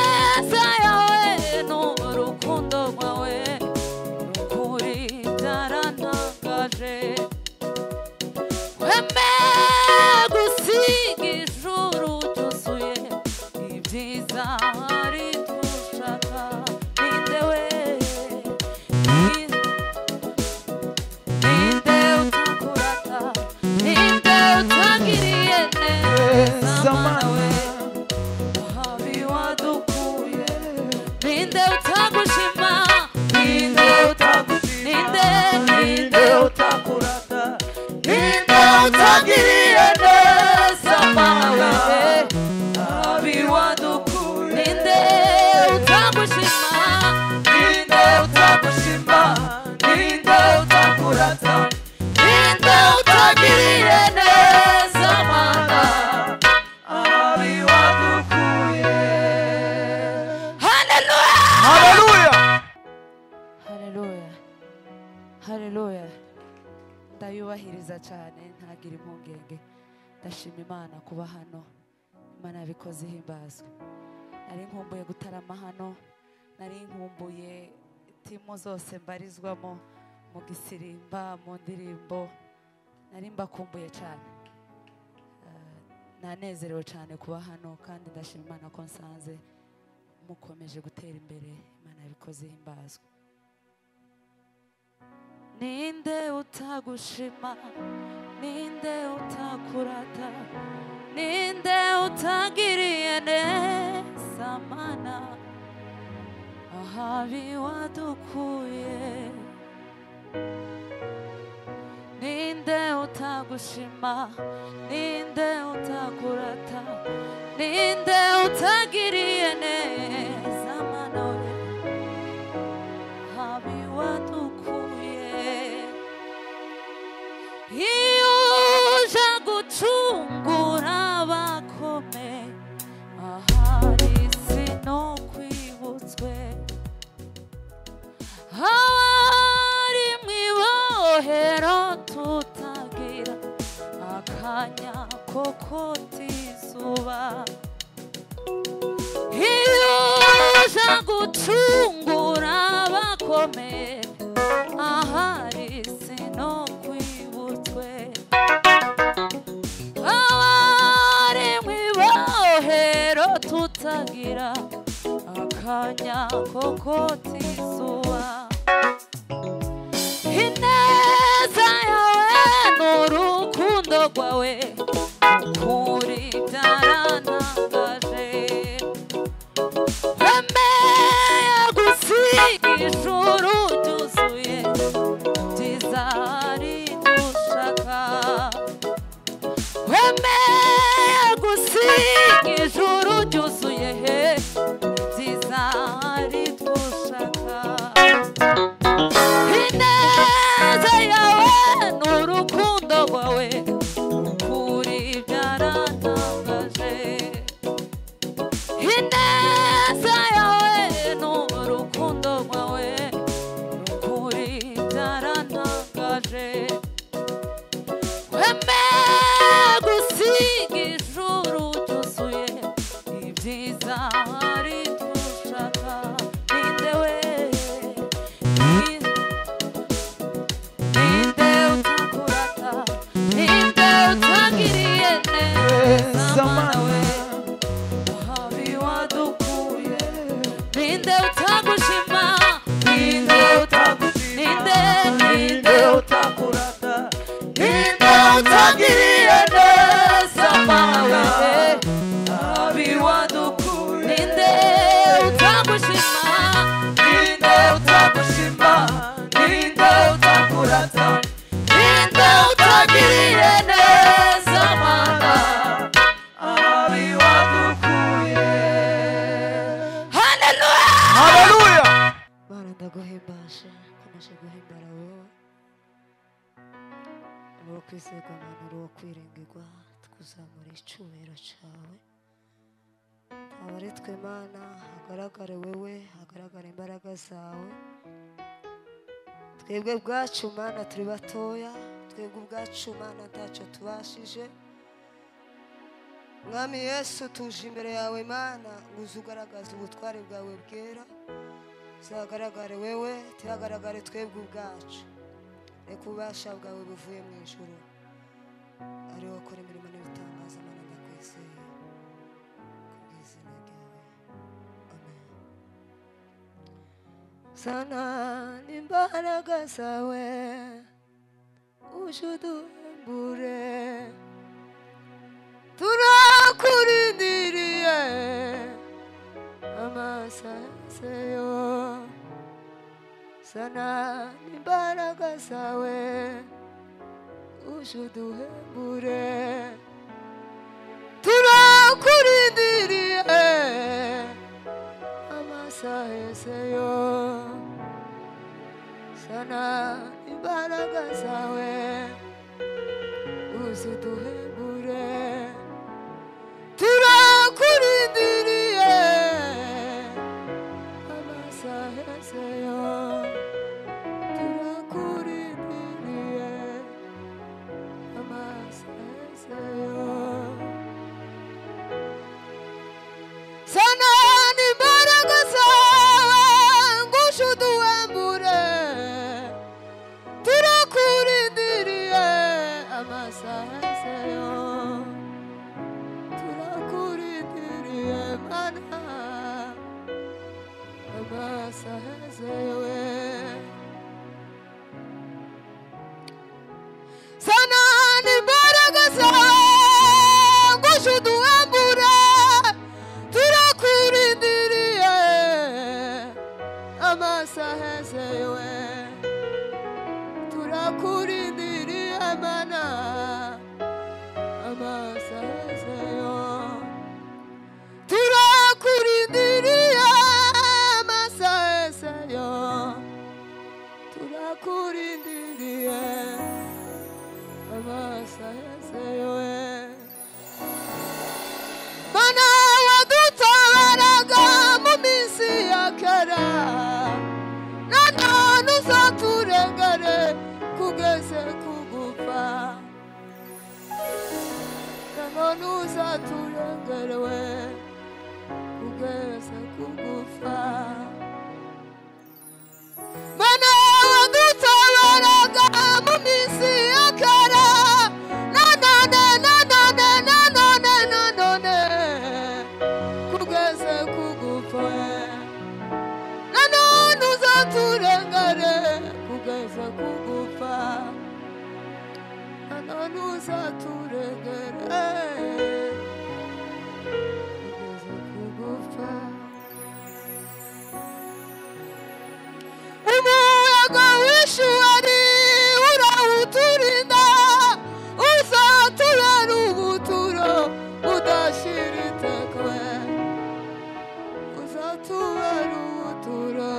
binezaya we no mu rukundo rwawe ukuri byarantangaje weme gusiga ijuru ryuzuye ibyiza hari dushaka ninde we ninde utukurata ninde utagiriye neza mana we Habi wadukuye Ninde utagushima Ninde utagushima Ninde Ninde utakurata Ninde utagiriye neza mawe Habi wadukuye Ninde utagushima Ninde utagushima Ninde utakurata Ninde utagiriye neza mawe Hallelujah! haleluya Hallelujah! Hallelujah! ndayubahiriza cyane ntagira impungenge ndashima imana kuba hano imana yabikoze ihimbazwe nari nkumbuye gutarama hano nari nkumbuye timu zose mbarizwamo mu gisirimba mu ndirimbo nari mbakumbuye cyane Ah, nanezerewe cyane kuba hano kandi ndashima imana ko nsanze mukomeje gutera imbere imana yabikoze ihimbazwe ninde utagushima ninde utakurata ninde utagiriye neza mana ahabi wadukuye ninde utagushima ninde utakurata ninde utagiriye neza mana we habi wadukuye iyo uje gucungura abakome ahari sinokwibutswe ahari mu ibohero tutagira akanya ko kota izuba iyo uza gucungura abakomeye ahari sinokwibutswe abari mu ibohero tutagira akanya ko kota izuba ineza yawe ni urukundo rwawe ukuri byarantangaje Emea gusiga ijuru ryuzuye byiza hari dushaka Emea gusiga ijuru ryuzuye he byiza hari dushaka Ineza yawe ni urukundo rwawe ukuri byarantangaje ineza yawe ni urukundo rwawe ukuri byarantangaje weme gusiga ijuru ryuzuye ibyiza hari dushaka ninde we ninde utakurata ninde utagiriye neza mawe Habi wadukuye Ninde utagushima Ninde utagushima Ninde Ninde utakurata Ninde utagiriye neza mawe Habi wadukuye Ninde utagushima Ninde utagushima Ninde utakurata Ninde utagiriye neza mawe Hallelujah! haleluya Mana ndaguhimbaje komeje guhimbara wowe uri uwo kwizerwa Mana uri uwo kwiringirwa tukuzamura icyubahiro cyawe aba ari twe Mana hagaragare wowe hagaragara imbaraga zawe twebwe ubwacu Mana turi batoya twebwe ubwacu Mana ntacyo tubashije mwami yesu tuje imbere yawe mana ngo uze ugaragaze ubutware bwawe bwera tuhagaragare wewe tuhagaragare twebwe ubwacu reka ububasha bwawe buvuye mu ijoro ariwo wakora imirimo n'ibitangaza mana ndakwizeye ku bw'izina ryawe amen sana n'imbaraga zawe uje uduhembure turakurindiriye amasaso sana n'imbaraga zawe uje uduhembure turakurindiriye amasaso sana imbaraga zawe uze uduhembure turakurindiriye amasaheseyo turakurindiriye amasaheseyo sana n'imbaraga zawe ngusha uduhembure turakurindiriye amasaheseyo turakurindiriye mana amasahezewe sana n'imbaraga zagusha uduhembure turakurindiriye amasahezewe turakurindiriye mana amasazeyo turakurindiriye amasazeyo turakurindiriye amasazeyo mana wadutabaraga mu minsi ya kera nanone uzaturengere kugeze kugupfa nanone uzaturengerewe kugeza kugufa mana wadutabaraga mu minsi ya kera nanone nanone nanone nanone kugeza kugufa nanone uzaturengere kugeza kugufa ananuza turegere kugeza kugufa umuyaga w'ishuwari urawuturinda uzatubera ubuturo budashira itekwe uzatubera ubuturo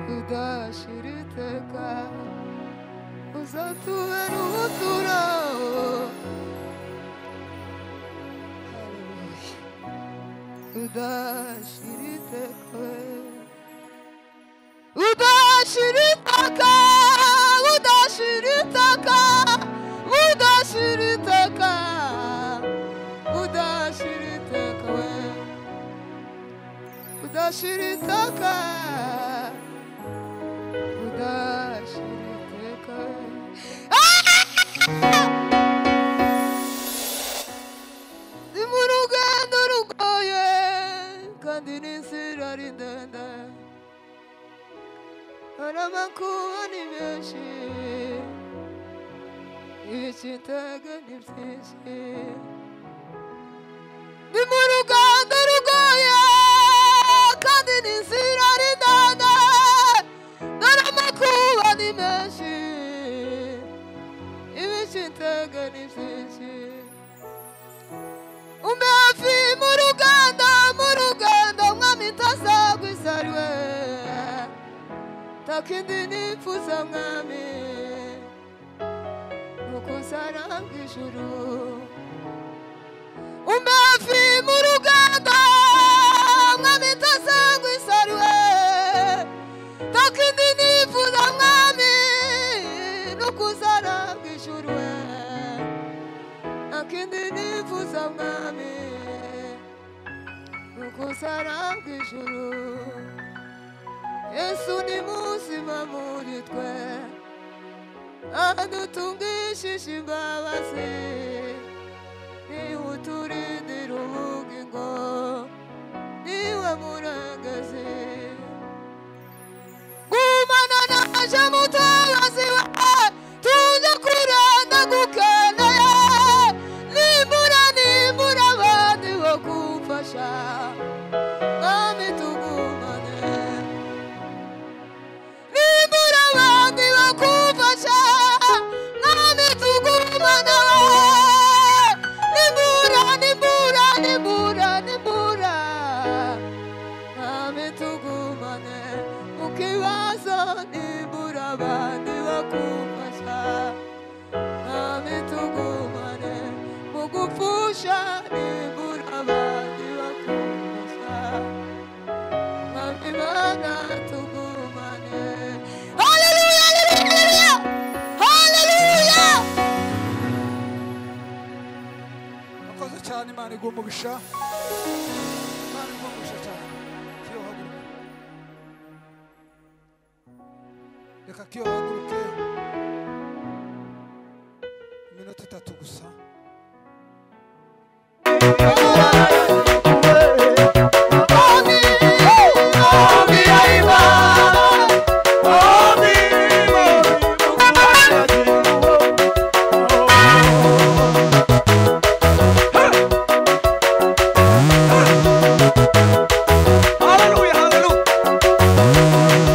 budashira iteka uzatubera ubutura udashira iteka udashira iteka udashira iteka udashira iteka udashira iteka we udashira iteka udashira iteka ni mu rugendo rugoye kandi n'inzira ari ndende hari amakuba ni menshi ibikitaga ni byinshi ni mu rugendo rugoye kandi n'inzira ari ndende hari amakuba ni menshi ibikitaga ni byinshi umbefi mu ruganda mu ruganda umwami tasagwisariwe takindi nifuza mwami nukusaranga ijuru umbefi mu ruganda umwami tasagwisariwe takindi nifuza mwami nukusaranga ijuru akindi nifuza kusara bw'ijuru yesu ni muzima muri twe adutungishije imbabazi niwe uturindira ubugingo niwe muragaze gumana naje mutayozi wawe tuze kuranda gukeneye nimbura nimbura abandi bo kumfasha mwami tugumane nimbura abandi bo kumfasha mwami tugumane nimbura nimbura nimbura nimbura mwami tugumane mu kibazo nimbura abandi bo kumfasha Nami tugumane mu gupfusha nibura abandi bakumvusha Nami bana tugumane Haleluya haleluya haleluya akoze cyane imana iguha umugisha imana iguha umugisha cyane kiyo haguruke reka kiyo haguruke iminota itatu gusa Hallelujah, hallelujah. Hallelujah,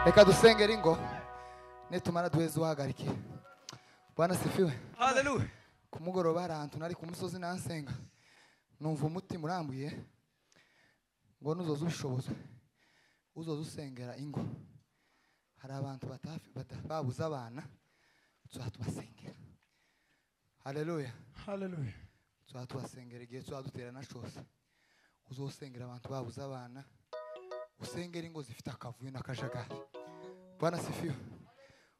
reka dusengere ingo nitumara duheze uhagarike bwana sifiwe haleluya ku mugoroba hari ahantu nari ku musozi nansenga numva umutima urambuye ngo nuzoza ubishoboza uzoza usengera ingo hari abantu batafi- bata- babuze abana tuzaha tubasengera haleluya haleluya tuzaha tubasengera igihe tuzadutera na cose uzosengera abantu babuze abana usengera ingo zifite akavuyo n'akajagari bwana sifiwe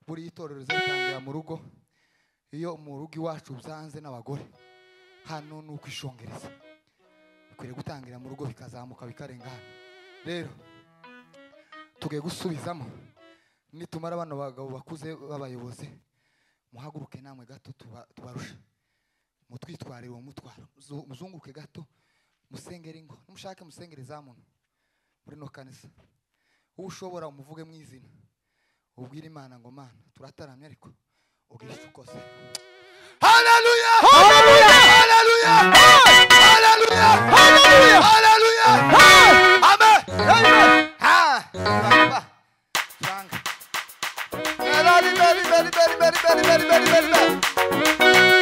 buriya itorero rizatangira mu rugo iyo mu rugo iwacu byanze n'abagore hano ni ukwishongereza bikwiriye gutangira mu rugo bikazamuka bikarenga hano rero tugiye gusubizamo nitumara bano bagabo bakuze b'abayobozi muhaguruke namwe gato tuba- tubarusha mutwitwarire uwo mutwaro Muzu- muzunguke gato musengere ingo numushake musengere zamuntu muri no kanisa wowe ushobora umuvuge mu izina ubwire imana ngo mana turataramye ariko ubwire icyo ukoze haleluya haleluya haleluya haleluya haleluya haleluya amen amen ha turanga turanga Beri, beri, beri, beri, beri, beri, beri, beri, beri, beri.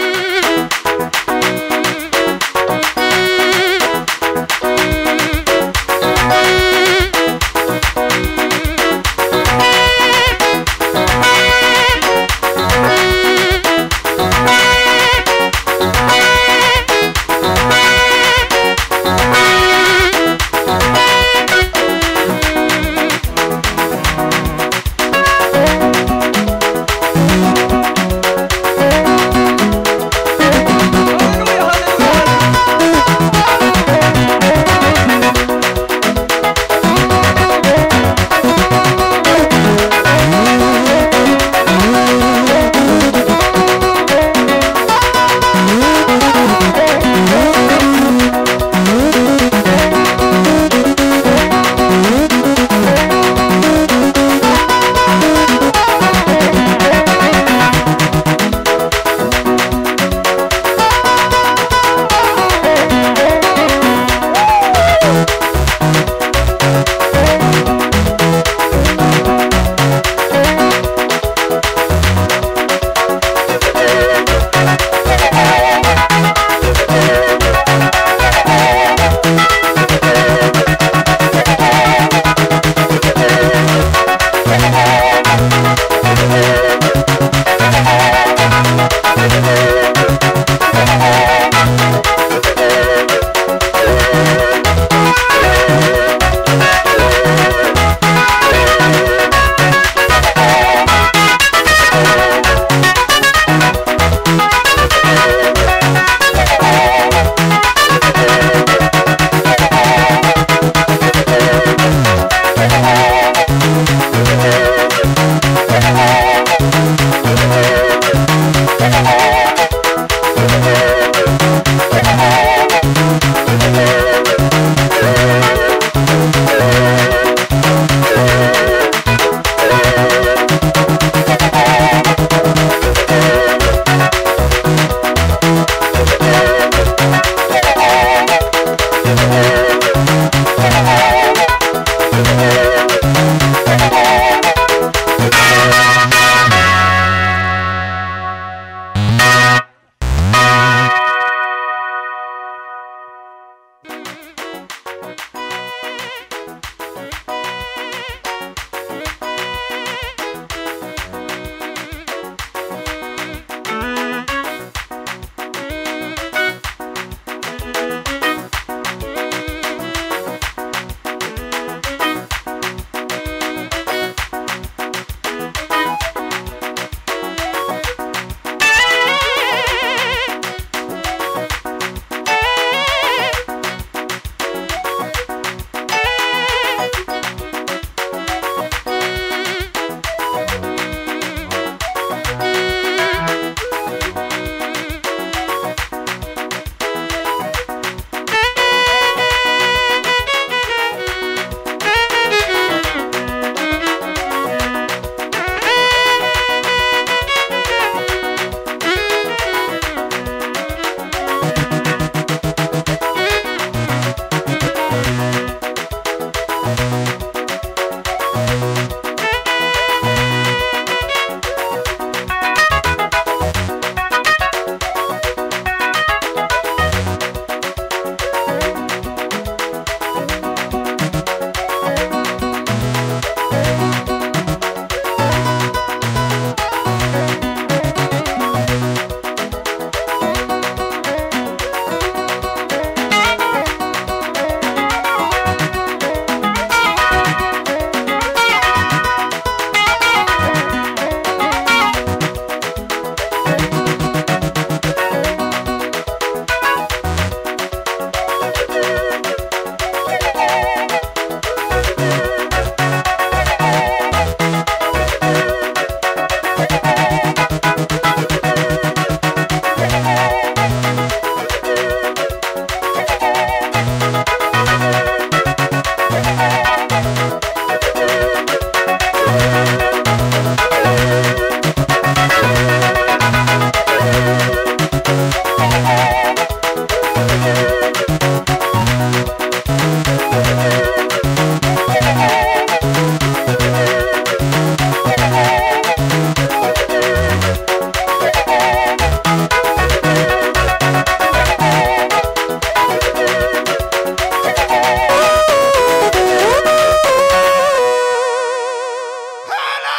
Thank you.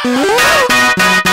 Thank you.